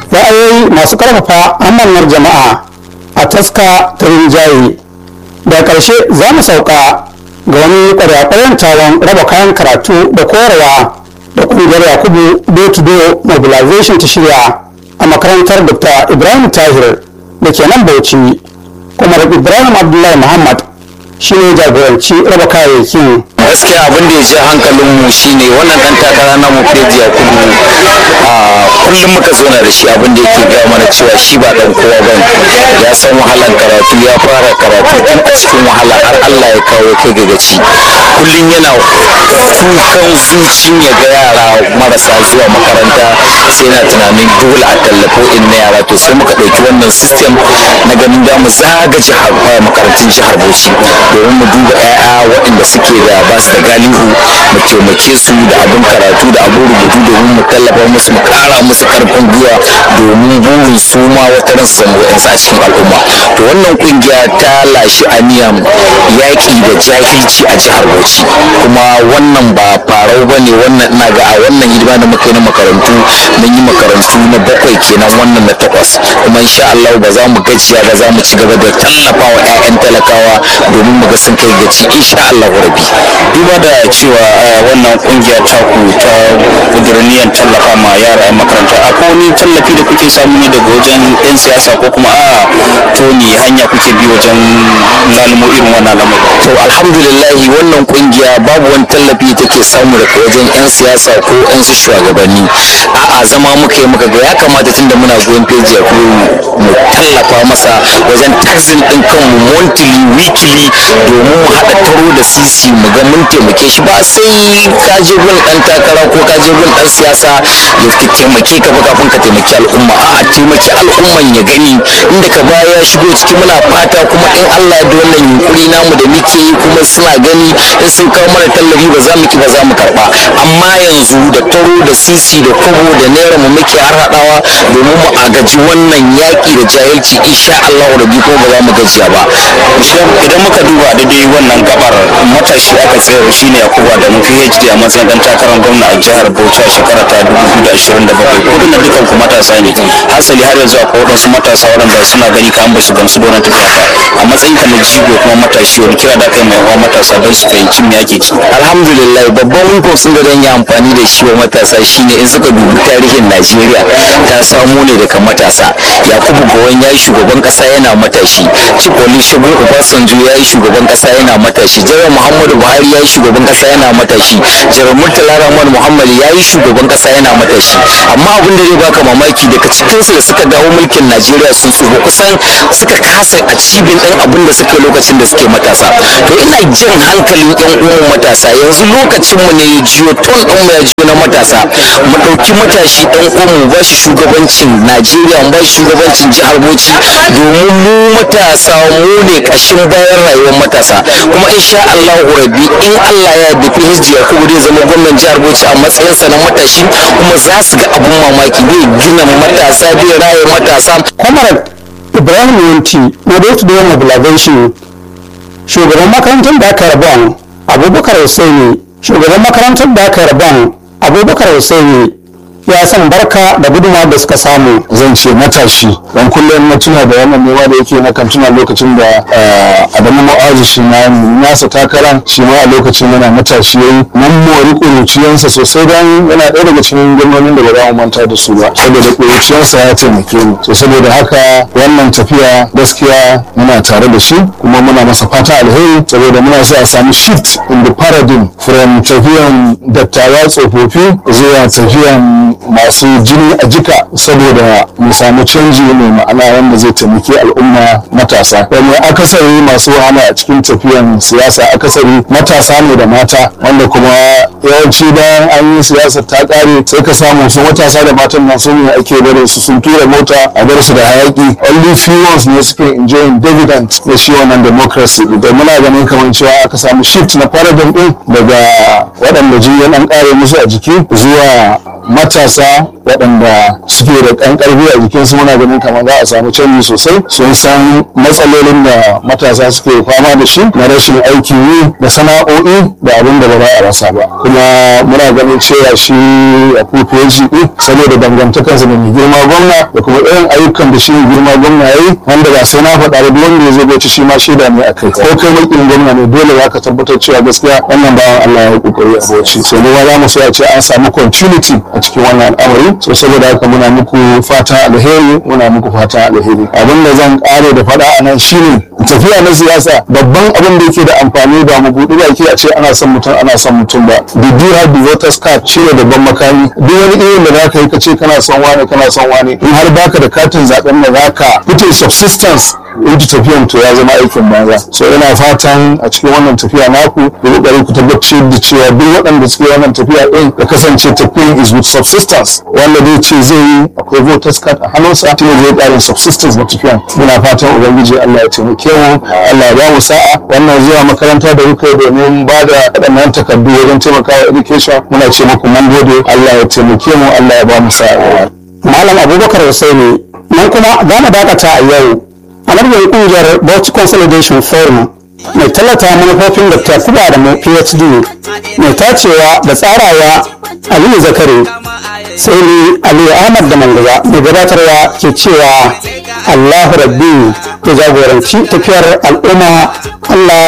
ra'ayoyi masu karfafa amanar jama'a a taska ta rinjaye da ƙarshe za mu sauka ga wani ƙwarya taron raba kayan karatu da koyarwa da ƙungiyar yakubu do to do mobilization ta shirya a makarantar dr ibrahim tahir da ke nan bauchi kuma ibrahim abdullahi muhammad shi ne jagoranci raba kayayyakin gaskiya abin da ya ji hankalin mu shine wannan dan takara na mu Freddy Yakubu a kullum muka zo da shi abin da yake gaya mana cewa shi ba dan kowa bane ya san wahalan karatu ya fara karatu tun a cikin wahala har Allah ya kawo kai ga gaci kullum yana kukan zucin ya ga yara marasa zuwa makaranta sai yana tunanin dole a tallafo in na yara to sai muka ɗauki wannan system na ganin da mu zaga jihar makarantun jihar Bauchi domin mu duba 'ya'ya waɗanda suke da ba su da galihu mu taimake su da abin karatu da abin rubutu domin mu tallafa musu mu kara musu karfin gwiwa domin burin su ma wata ran su samu a cikin al'umma to wannan kungiya ta lashi aniyan yaƙi da jahilci a jihar Bauchi kuma wannan ba farau ba ne wannan ina ga a wannan hidima da muka yi na makarantu mun yi makarantu na bakwai kenan wannan na takwas kuma insha Allah ba za mu gajiya ba za mu ci gaba da tallafa wa 'ya'yan talakawa domin mu ga sun kai gaci insha Allah rabi duba da cewa wannan kungiya ta ku ta kudurniyan tallafa ma yara a makaranta akwai wani tallafi da kuke samu ne daga wajen yan siyasa ko kuma a to ne hanya kuke bi wajen lalumo irin wannan lamarin to alhamdulillahi wannan kungiya babu wani tallafi take samu daga wajen yan siyasa ko yan su shugabanni a'a zama muka yi muka ga ya kamata tunda muna goyon feji ya mu tallafa masa wajen taxin din kanmu monthly weekly domin mu haɗa taro da sisi mu ga mun taimake shi ba sai ka je gun dan takara ko ka je gun dan siyasa ya ka taimake ka ba kafin ka taimaki al'umma a taimaki al'umman ya gani inda ka baya ya shigo ciki muna fata kuma in Allah ya da wannan yunkuri namu da muke yi kuma suna gani in sun kawo mana tallafi ba za mu ki ba za mu karba amma yanzu da taro da sisi da kobo da naira mu muke har hadawa domin mu agaji wannan yaki da jahilci insha Allah rabi ko ba za mu gajiya ba idan muka duba da dai wannan gabar matashi aka tsayar shine Yakubu da mu PhD a matsayin dan takarar gwamna a jihar Bauchi a shekara ta 2027 kudin dukan ku matasa ne hasali har yanzu akwai wadansu matasa waɗanda suna gani ka an ba su gamsu da wannan tafiya ba a matsayin ka na jigo kuma matashi wani kira da kai mai yawa matasa don su fahimci me ake ciki alhamdulillah babban wifo sun ga don yi amfani da shi wa matasa shine in suka dubi tarihin Najeriya ta samo ne daga matasa Yakubu Gowon ya yi shugaban kasa yana matashi Cikoli Shagun Obasanjo ya yi shugaban kasa yana matashi Jiran Muhammadu Buhari ya yi shugaban kasa yana matashi Jiran Murtala Rahman Muhammad ya yi shugaban kasa yana matashi amma abin da zai baka mamaki daga cikinsu da suka dawo mulkin Najeriya sun tsufa kusan suka kasa a cibin ɗin abin da suka lokacin da suke matasa to ina jan hankalin yan uwan matasa yanzu lokacin mu ne ya jiyo ton ɗin mu ya jiyo na matasa mu ɗauki matashi ɗan uwan mu ba shi shugabancin Najeriya mu ba shi shugabancin jihar Bauchi domin mu matasa mu ne ƙashin bayan rayuwar matasa kuma insha Allah rabi in Allah ya yarda PhD ya kuma zai zama gwamnan jihar Bauchi a matsayinsa na matashi kuma za su ga abun mamaki zai gina matasa zai raye matasa comrade ibrahim yunti na do to do mobilization shugaban makarantar da aka rabon abubakar hussaini shugaban makarantar da aka rabon abubakar hussaini ya san barka da gudunmawa da suka samu zan ce matashi don kullum na tuna da wannan nema da yake na kan tuna lokacin da adamu ma'azu shi na nasa takaran shi ma a lokacin yana matashi yayi mun mori ƙuruciyansa sosai don yana ɗaya daga cikin gwamnonin da ba za mu manta da su ba saboda ƙuruciyansa ya taimake mu to saboda haka wannan tafiya gaskiya muna tare da shi kuma muna masa fata alheri saboda muna so a samu shift in the paradigm from tafiyan dattawa tsofaffi zuwa tafiyan masu jini a jika saboda mu samu canji mai ma'ana wanda zai taimaki al'umma matasa wani akasari masu wahala a cikin tafiyan siyasa akasari matasa ne da mata wanda kuma yawanci bayan an yi siyasa ta kare sai ka samu su matasa da matan nan su ne ake barin su sun tura mota a bar su da hayaki only few ones ne suke enjoying dividend da shi wannan democracy da muna ganin kamar cewa aka samu shift na paradigm din daga waɗanda jiyan an kare musu a jiki zuwa matasa waɗanda suke da ɗan ƙarfi a jikinsu muna ganin kamar za a samu canji sosai sun san matsalolin da matasa suke fama da shi na rashin aikin yi da sana'o'i da abin da ba za a rasa ba kuma muna ganin cewa shi a kufuwaji ɗin saboda dangantakarsa da mai girma gwamna da kuma irin ayyukan da shi mai girma gwamna ya yi wanda ba sai na faɗa da duk wanda ya zo bauchi shi ma shaida ne a kai ko kai mulkin gwamna ne dole za ka tabbatar cewa gaskiya wannan bawan Allah ya yi kokari a bauchi so ne za mu so a ce an samu continuity a cikin wannan al'amari so saboda haka muna muku fata alheri muna muku fata alheri abin da zan ƙare da faɗa a nan shine tafiya na siyasa babban abin da yake da amfani ba mu buɗi baki a ce ana son mutum ana son mutum ba the do have the voters card shine babban makami duk wani irin da zaka yi ka ce kana son wani kana son wani in har baka da katin zaben da zaka fito subsistence into tafiyan to ya zama aikin banza so ina fatan a cikin wannan tafiya naku da kokari ku tabbatar da cewa duk waɗanda suke wannan tafiya din ya kasance tafiyan is with subsistence wanda zai ce zai yi akwai voters card a hannunsa shi ne zai ƙarin subsistence na tafiyan muna fatan ubangiji Allah ya taimake mu Allah ya ba mu sa'a wannan zuwa makaranta da kuka yi domin ba da waɗannan takardu wajen taimakawa education muna ce muku mun gode Allah ya taimake mu Allah ya ba mu sa'a malam abubakar husaini nan kuma za mu dakata a yau a madadin kungiyar bauchi consolidation forum mai tallata manufofin dr kuba da mu phd mai tacewa da tsarawa aliyu zakari sai ni aliyu ahmad da mangaza mai gabatarwa ke cewa allahu rabbi ya jagoranci tafiyar al'umma allah